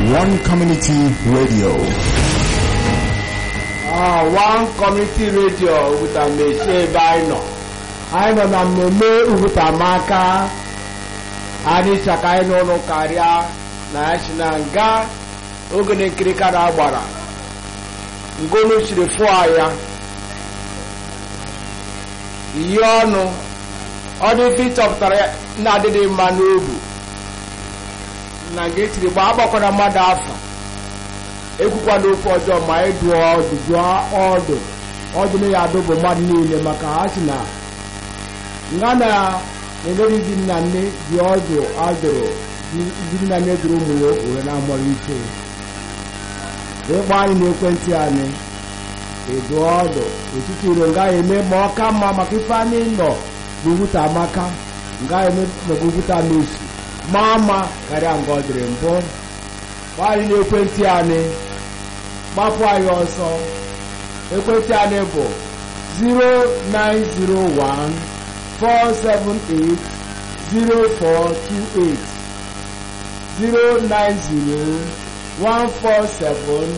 One Community Radio. Ah, one community radio Oguta na-esi ebe anyị nọ anyị nọ na mmemme Ugutamaka anyị chaka anyị n'ụlọ karịa na ya si na nga ogene nkirika na agbara ngonu chiri fụọ ya iyi ọnụ ọ dị ife ịchọpụtara ya na-adịghị mma n'obu na nga etiri gba agbakọna mmadụ afọ ekwukwana okwu ọjọọ ma anyị dụọ ọdụ dụọ ọdụ ọdụ na ya adụ bụ mmadụ niile maka ha si na nga na emeri di nna nne dị ọdụ adụrụ di nna nne dụrụ ụmụ ya were na amụrụ ike ịkpọ anyị n'ekwentị anyị edu ọdụ etiti iro nga eme ma ọ ka mma maka ife anyị nọ n'Ugwuta amaka nga eme maka Ugwuta n'osi maa mma karịa nga ọ dịrị mbụ gba anyị n'ekwentị anyị gbapụ anyị ọsọ ekwentị anyị bụ 0901 478 0428 090 147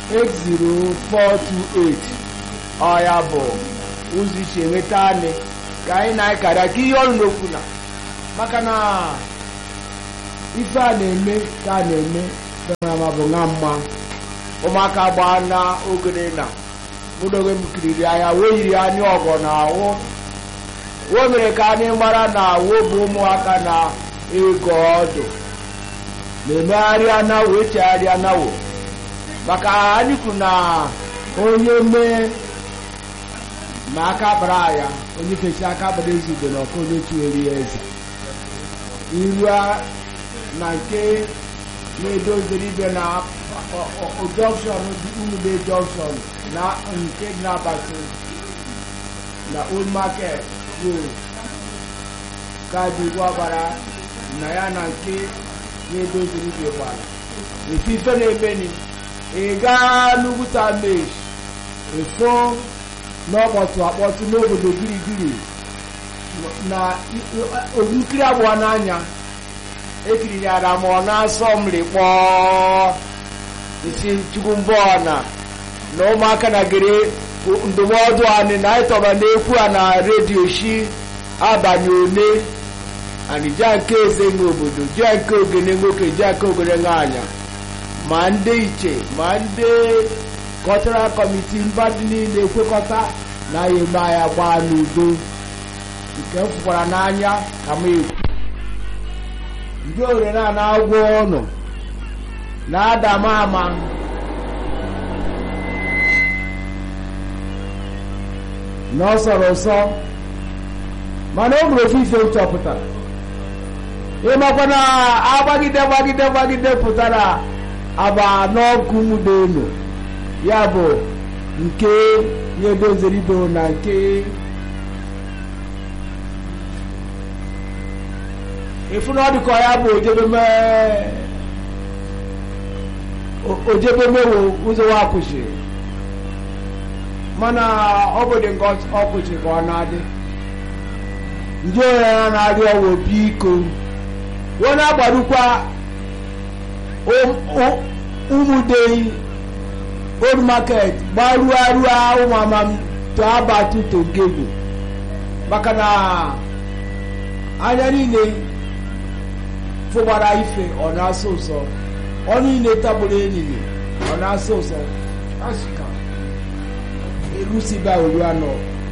80428 ọ ya bụ ụzọ isi enweta anyị ka anyị na-akarịa ka ihe ọrụ n'okwu na maka na ife a na-eme ka a na-eme ma bụ nwa mma ụmụaka gbaa na ogene na mụdoge m kiriri anya wee yiri anya ọgọ na ahụ o mere ka anyị mara na awụ bụ ụmụaka na ego ọdụ na-emegharị anawo echegharị anawo maka anyị kwuru na onye mee ma aka bara ya onye fesi aka bara ezigbo na ọkụ onye chiweri ya eze iru na nke na-edoziri ibe na jọnshọn dị umude jọnshọn na nke na-abata na old market road kaadị gwabara na ya na nke na-edoziri ibe gbara efi ife na-emeni ị gaa n'Ugwuta mesh efo n'ọkpọtụ akpọtụ n'obodo girigiri na ogukiri abụọ n'anya ekiriri ara ma ọ na-asọ mmiri kpọọ isi chukwu mbọ na na ụmụaka na gere ndụmọdụ anyị na anyị tọba na-ekwu a na redio shi abalị ole anyị jia nke eze nwe obodo jia nke ogene nwoke jia nke ogene nwaanyị ma ndị iche ma ndị kọtara kọmiti mba dị niile ekwekọta na ya eme anya gbaa n'udo nke m fụkwara n'anya ka m ekwu ndị ore na na-agwọ ọnụ na-ada m ama na ọ sọrọ ụsọ mana o nwere ofe ife chọpụtara ịmakwa na agbagide gbagide gbagide pụtara agba n'ọkụ nwudo elu ya bụ nke ya edoziri ibe na nke efu na ọ dịka ya bụ ojebemewo ụzọ wa kwụsịrị mana ọ bụ dị nke ọ kwụsịrị ka ọ na-adị ndị onye ya na-adị ọwụ biko wee na-agbarukwa ụmụdei old market gbaruo arụa ụmụama to abatu to gego maka na anya niile fụgbara ife ọ na-asọ ụsọ ọ niile tagburu enyi ọ na-asọ ụsọ asịka erusiba olu anọ